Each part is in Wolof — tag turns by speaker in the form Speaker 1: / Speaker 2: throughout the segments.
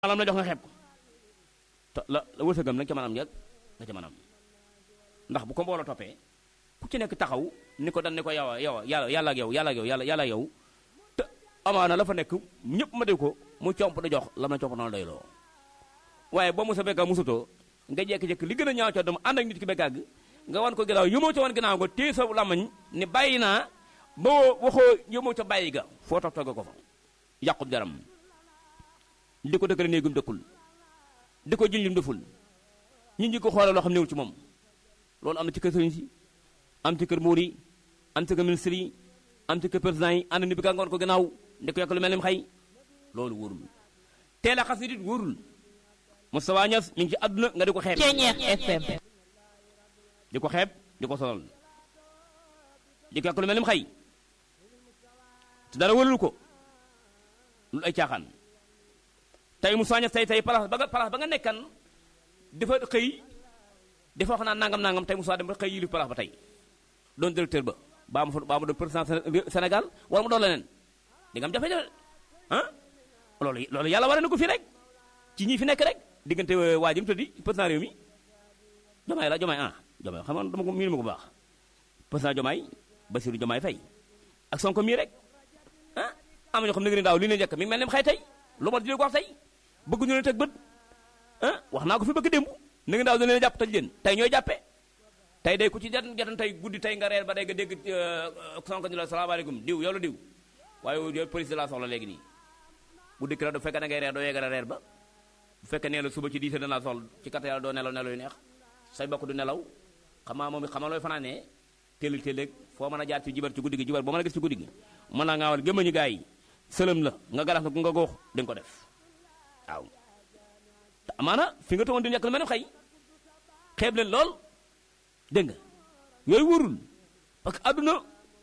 Speaker 1: alam la jox nga xeeb ko te la la wërsëgam nag ca maanaam njëg nga ca maanaam ndax bu ko mbooloo toppee ku ci nekk taxaw ni ko dan ni ko yow yow yàlla yàlla ak yow yàlla ak yow yàlla yàlla ak yow te amaana la fa nekk ñëpp ma dégg ko mu comp da jox la ma comp noonu doy loo waaye boo musa bekkaa musutoo nga jekki-jekki li gën a ñaaw coo dama ànd ak nit ki bekkaag nga wan ko ginnaaw yëmoo ca wan ginnaaw nga téye sa lamañ ni bàyyi naa ba waxoo yëmoo ca bàyyi ga foo toog togga ko fa yàqub jaram di ko dëkkale néegum dëkkul di ko jël lim deful ñi ñi ko xoolal loo xam newul ci moom loolu am na ci kër sëriñ si am ci kër muur yi am ci kër ministre yi am ci kër président yi ànd ni bi ka ngoon ko gannaaw di ko yokk lu mel ni xay loolu wóorul teel a xas nit it wóorul Moustapha Niass mi ngi ci àdduna nga di ko xeeb
Speaker 2: FM
Speaker 1: di ko xeeb di ko solal di ko yokk lu mel ni xay te dara wóorul ko lu ay caaxaan tey Moustapha Niass tey tey place ba nga place ba nga nekkan dafa xëy dafa wax naa nangam nangam tey Moustapha dem ba xëy yilif place ba tey doon directeur ba baa ma fa baa ma doon président Sénégal wala mu doon leneen di nga am jafe-jafe ah loolu loolu yàlla war na ko fii rek ci ñii fi nekk rek diggante waa ji mu tëddi président réew mi Jomaay la Jomaay ah Jomaay xam nga dama ko miinu ma ko baax président Jomaay Bassirou Jomaay Faye ak Sonko mii rek ah am na ñoo xam ne nga daaw li ne njëkk mi ngi mel ne xëy tey lu ma di ko wax tey bëgg ñu ne teg bët ah wax naa ko fi bëgg démb na nga daaw da leen jàpp tëj leen tey ñooy jàppee tey day ku ci jatan jatan tey guddi tey nga reer ba day nga dégg Sonko ni la salaamaaleykum diw yow la diw waaye yow police de la soxla léegi nii bu dikk la du fekkee da ngay reer doo yeggale reer ba bu fekkee nee la suba ci diise danaa soxla ci kat yàlla doo nelaw nelaw yu neex say bokk du nelaw xamaa moom xamaa looy fanaanee téelal téeléeg foo mën a jaar ci jibar ci guddi gi jibar boo mën a gis ci guddi gi mën naa ngaawal gémmañu gaa yi sëlëm la nga garax nga nga góox di nga ko def waaw te amaana fi nga toogoon di nekk lu mel ne xëy xeeb leen lool dégg nga yooyu wóorul parce que adduna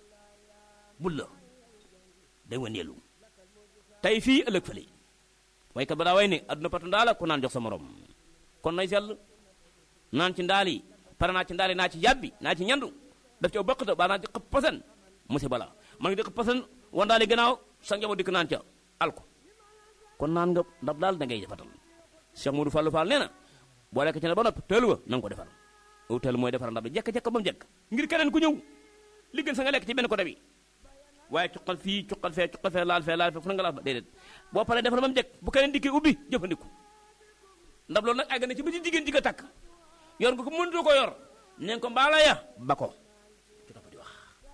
Speaker 1: bul la day waneelu tey fii ëllëg fële waykat ba daa way ne adduna patu ndaa la ku naan jox sa morom kon nay sell naan ci ndaal yi pare naa ci ndaal yi naa ci yàbbi naa ci ñandu daf ci aw bëqta baa naa ci xëpp pasen musiba la man ngi di xëpp pasen wandaali gannaaw sa njaboot dikk naan ca alko kon naan nga ndax daal da ngay defatal Cheikh Modou Fallou Fall nee na boo lekk ci ne ba noppi teelu ba na nga ko defal aw teelu mooy defar ndab bi jekk-jekk ba mu jekk ngir keneen ku ñëw li gën sa nga lekk ci benn côté bi waaye cuqal fii cuqal fee cuqal fee laal fee laal fee fu na nga laal fa déedéet boo paree defal ba mu jekk bu keneen dikkee ubbi jëfandiku ndab loolu nag àgg na ci ba ci jigéen ji nga takk yor nga ko mënutoo ko yor neen ko mbaala ya ba ko ci topp di wax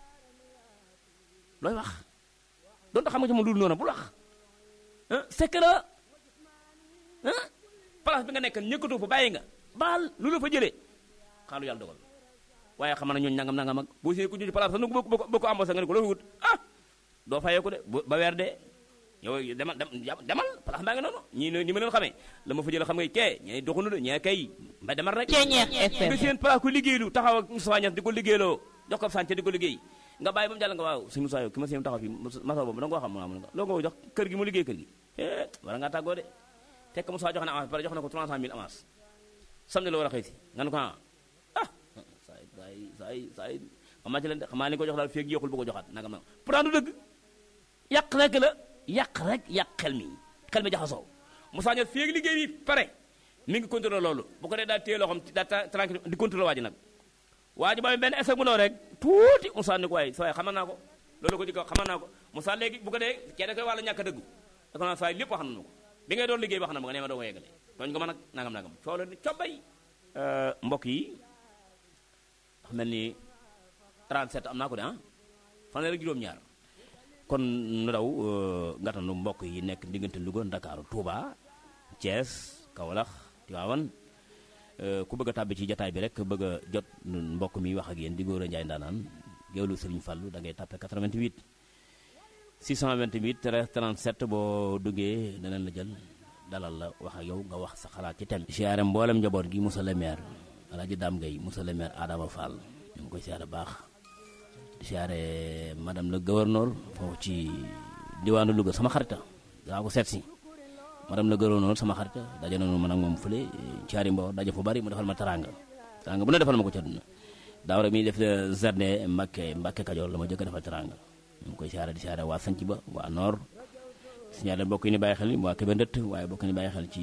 Speaker 1: looy wax doon tax xam nga ci moom lu noonu bul wax sekk la place bi nga nekk ñëkkatoo fa bàyyi nga baal lu la fa jëlee xaalu yàlla dogal waaye xam na ñooñu nangam nangam ak boo see ku ñu ci place sax nu ko boo ko embauché nga ne ko loo fi wut ah doo fayee ko de ba weer de yow demal demal place baa ngi noonu ñii ñi ma leen xamee la ma fa jëlee xam nga kee ñee doxunu de ñee kay mba demal rek nga seen place ku liggéeylu taxaw ak Moustapha Niass di ko liggéeyloo jox ko sànce di ko liggéey nga bàyyi ba mu jàll nga waaw si Moussa yow ki ma seen taxaw fi masa boobu da nga koo xam mu nga loo ko jox kër gi mu liggéey kër gi eh war ngaa tàggoo de fekk Moussa jox na avance pare jox na ko 300000 avance samedi la war a xëy si nga ne ko ah ah saa yi saa yi saa yi saa yi xamaa ci leen de xamaa ni ko jox daal feeg yéexul bu ko joxaat nangam nangam pourtant du dëgg yàq rek la yàq rek yàq xel mi xel mi jaxasoo Moussa ñor feeg liggéey bi pare mi ngi contrôler loolu bu ko dee daal téye loo xam daa tranquille di contrôler waa ji nag waa ji ba benn essai bu ndaw rek tuuti Moussa ni ko waaye saa yi xamal naa ko loolu ko di ko xamal naa ko Moussa léegi bu ko dee kee da koy wàllu ñàkk a dëggu da ko naan saa yi lépp wax na ma ko bi ngay doon liggéey wax na ma ko nee ma doo ko yeggale tooñ ko ma nag nangam nangam coow la ni cobbay mbokk yi ndax mel ni 37 am naa ko de ah fanweer ak juróom-ñaar kon nu daw ngatanu mbokk yi nekk diggante Louga Ndakaaru Touba Thiès Kaolack Tivaouane ku bëgg a tàbbi ci jataay bi rek bëgg a jot mbokk mi wax ak yéen di góor a njaay ndaanaan géwlu Sëriñ Fallu da ngay tàppe 88 628 13 37 boo duggee danañ la jël dalal la wax ak yow nga wax sa xalaat ci thème siyaare mboolem njaboot gi Moussa le maire Alaaji Daam Gay Moussa le maire Adama Fall ñu ngi koy siyaare baax di siyaare madame le gouverneur foofu ci diwaanu Louga sama xarita daa ko seet si madame le gouverneur sama xarita daje nañu man ak moom fële caari mbo daje fu bari mu defal ma taranga taranga bu ne defal ma ko ci àdduna daaw rek mi def jardin Mbàkke Mbàkke Kajoor la ma jëkk defal taranga ñu ngi koy siyaare di siyaare waa sanc ba waa noor si ñaar bokk yi ni bàyyi xel waa Kébé ndëtt waaye bokk ni bàyyi xel ci